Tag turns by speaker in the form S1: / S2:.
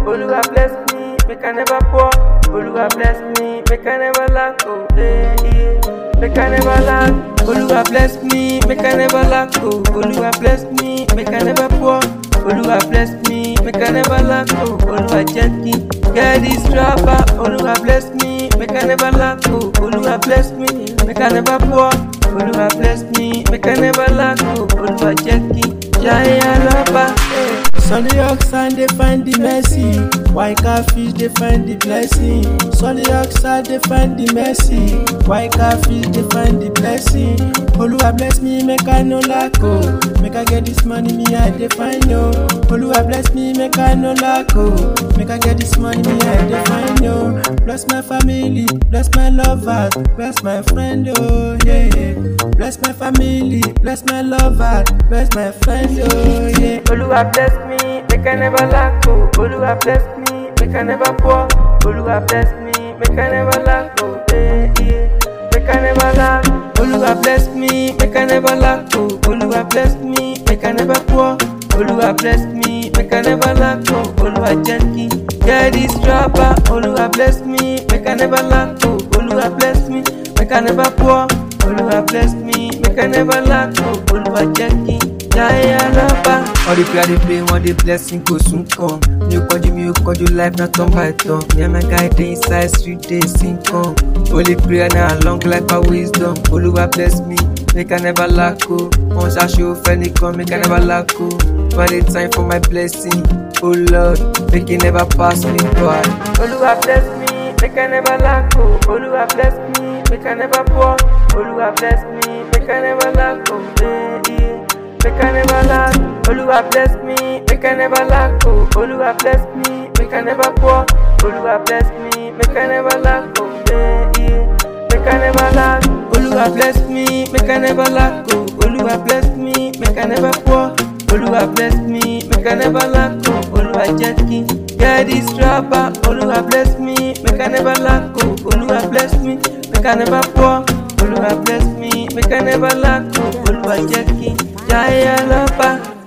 S1: Oluwa bless me, make I never poor. Oluwa bless me, make I never lack. Oh, eh, eh. Make I never lack. Oluwa bless me, make I never lack. Oh, Oluwa bless me, make I never poor. Oluwa bless me, make I never lack. Oh, Oluwa gently get this rapper. Oluwa bless me, make I never lack. Oh, Oluwa bless me, make I never poor. Oluwa bless me, make I never lack. Oh, Oluwa gently, Jaya Lapa. Eh.
S2: Sunny oxide they find the mercy. White catfish they find the blessing. Sunny oxide they find the mercy. White catfish they find the blessing. Oluwa bless me, make I no lack oh. Make I get this money, me I define no. Oluwa bless me, make I no lack oh. Make I get this money, me I define no. Bless my family, bless my lovers, bless my friend oh yeah. Bless my family, bless my lover, bless my friend oh yeah.
S1: Oluwa bless me, make I never lack. Oh, Oluwa bless me, make I never poor. Oluwa bless me, make I never lack. Oh, eh, eh. Make I never lack. Oluwa bless me, make I never lack. Oh, Oluwa bless me, make I never poor. Oluwa bless me, make I never lack. Oh, Oluwa gently, get this rapper. Oluwa bless me, make I never lack. Oh, Oluwa bless me, make I never poor. Oluwa bless me, make I never lack. Oh, Oluwa gently, Jaya Lapa.
S3: All the prayer they pray, one day blessing go soon come. Mi ò kọjú, mi ò kọjú, life na turn by turn. Me and my guy dey inside street dey sing come. Holy prayer na long life and wisdom. Olúwa bless me, make I never lack o. Wọ́n ṣaṣọ fẹ́nìkan, make I never lack o. Find a time for my blessing, oh Lord, make it never pass me by.
S1: Oluwa bless me, make I never lack. Oh, Oluwa bless me, make I never poor. Oluwa bless me, make I never lack. Oh, eh, eh. Make I never lack. Oluwa bless me, make I never lack. Oh, Oluwa bless me, make I never poor. Oluwa bless me, make I never lack. Oh, eh, eh. Make I never lack. Oluwa bless me, make I never lack. Oh, Oluwa bless me, make I never poor. Oluwa bless me, make I never lack. Oh, Oluwa gently, yeah this rapper. Oluwa bless me, make I never lack. Oh, Oluwa bless me, make I never poor. Oluwa bless me, make I never lack. Oh, Oluwa gently, Jaya Lapa.